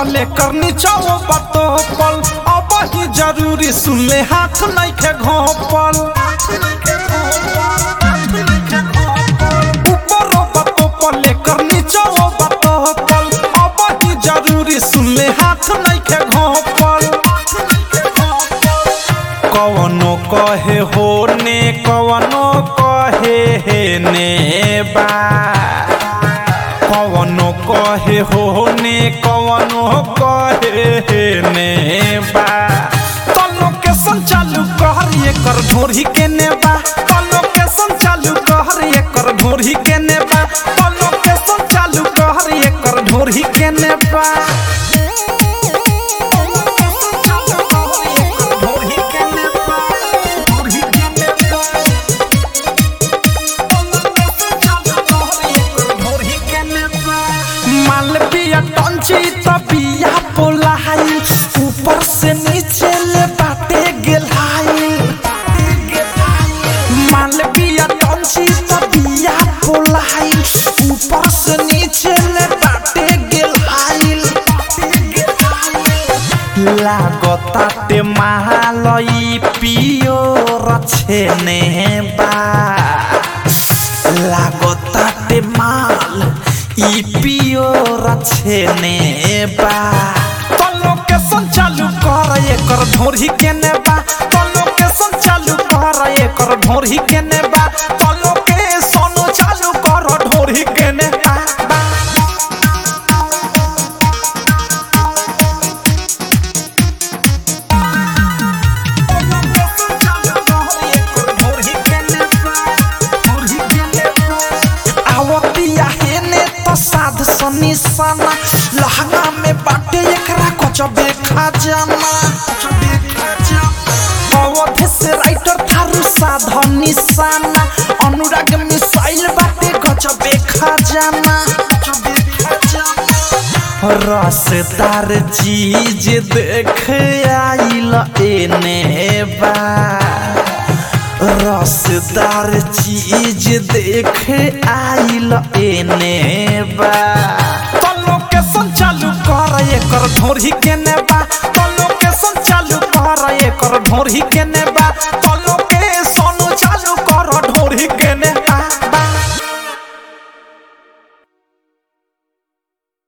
पले करनी चाहो बतो पल अब ही जरूरी सुन ले हाथ नहीं के घोपल ऊपर बतो पले करनी चाहो बतो पल अब ही जरूरी सुन ले हाथ नहीं के घोपल कवनो कहे हो ने कवनो कहे हे ने बा कवनो कहे हो ने कवनो कहे हे ने बा तो लोकेशन चालू कहर एकर ढोरी के ने बा तो लोकेशन चालू कहर एकर ढोरी के ने बा तो लोकेशन चालू कहर एकर ढोरी के ने बा मालविया टंची तबिया बोलाई ऊपर से नीचे ले बाटे गेलाई मालविया टंची तबिया बोलाई ऊपर से नीचे ले बाटे गेलाई लागताटे महालई पियो रछेने बा लागताटे माल ई पियो रछेने बा तो लोकेशन चालू कर एकर ढोरी के ने बा तो लोकेशन चालू कर एकर ढोरी के ने बा तो लोकेशन चालू कर ढोरी के ने बा बा। आवतिया हेने तो साध सनी सना लहंगा में बाटे एकरा गजबे खजाना अवधि से राइटर थारू साध निशाना अनुराग मिसाइल बाटे गजबे खजाना रसदार चीज देख आइल एने बा रसदार चीज देख आइल एने बा तो लोकेशन चालू कर एकर ढोरी के ने बा तो लोकेशन चालू कर एकर ढोरी के ने बा